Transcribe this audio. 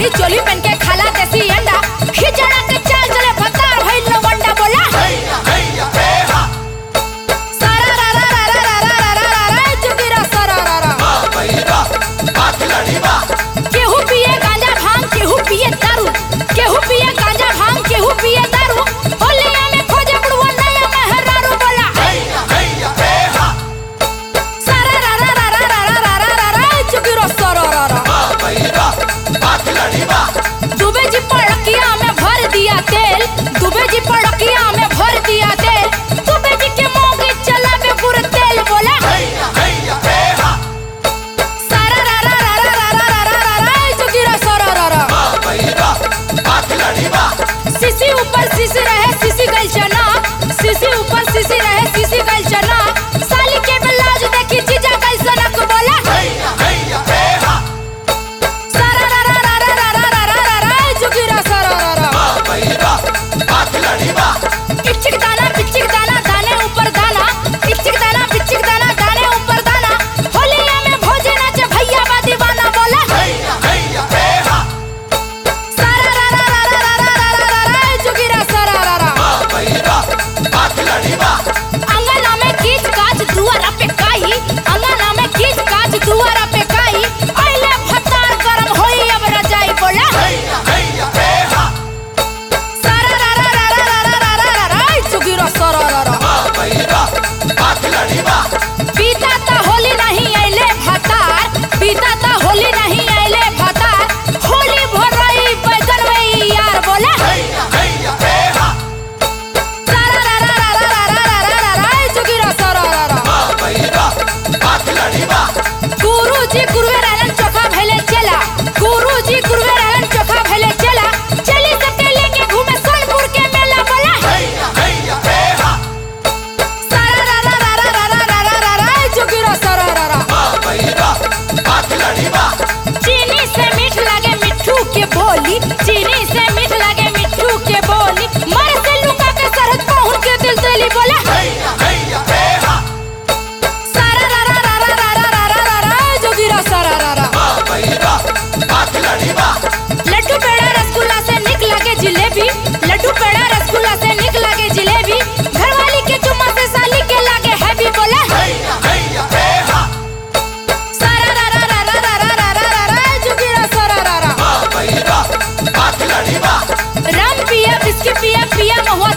साड़ी चोली पहन के खाला देसी अंडा खिचड़ा के चाल चले भतार भइल लवंडा बोला सारा रा रा रा रा रा रा रा रा रा जुगिरा सारा रा रा केहू पिए गांजा भांग केहू पिए दारू केहू पिए गांजा भांग केहू पिए दारू होलिया में खोजे बुढ़वा नया मेहरारू बोला सारा रा रा रा रा रा रा रा रा रा जुगिरा सारा रा रा दुबे जी पड़किया में भर दिया तेल दुबे जी पड़किया में भर दिया तेल दुबे जी के मोगे चला में गुर तेल बोला सारा रा रा रा रा रा रा रा रा रा जुगिरा सारा रा रा सीसी ऊपर सीसी रहे सीसी गल चना सीसी ऊपर सीसी रहे सीसी गल चना साली के बिलाज देखी जीजा गल सनक बोला सारा रा रा रा रा रा रा रा रा रा जुगिरा सारा रा रा इचिक दाना पिचिक दाना दाने ऊपर दाना इचिक दाना पिचिक दाना दाने ऊपर दाना होलिया में भोजे नाचे भैया बा दीवाना बोला सारा रा रा रा रा रा रा रा रा रा जुगिरा सारा रा रा अंगना में कीच काच दुआरा पे काई अंगना में कीच काच दुआरा पे काई आइले भतार गरम होई अब रजाई बोला सारा रा रा रा रा रा रा रा रा रा जुगिरा सारा रा रा पीता ता होली नहीं आइले भतार पीता ता होली नहीं आइले भतार होली भर रही बैगन में यार बोला सारा रा रा रा रा रा रा रा रा रा जुगिरा सारा रा रा गुरुजी गुरुवे रहलन चोखा भैले चला गुरुजी गुरुवे रहलन चोखा भैले चला चली सबके लेके घूमे सोनपुर के मेला बोला सारा रा रा रा रा रा रा रा रा रा जुगिरा सारा रा रा चीनी से मीठ लागे मिट्ठू के बोली चीनी से मीठ लागे मिट्ठू के बोली मर से लुका के सरहद पहुंच के दिल दिली बोला सारा रा रा रा रा रा रा रा रा रा जोगिरा सारा रा रा लड्डू पेड़ा रसगुल्ला से निक लागे जिलेबी लड्डू पेड़ा रसगुल्ला से निक लागे जिलेबी घरवाली के चुम्मा से साली के लागे हैवी बोला सारा रा रा रा रा रा रा रा रा रा रा जोगिरा सारा रा रा रम पिया बिस्की पिया पिया महुआ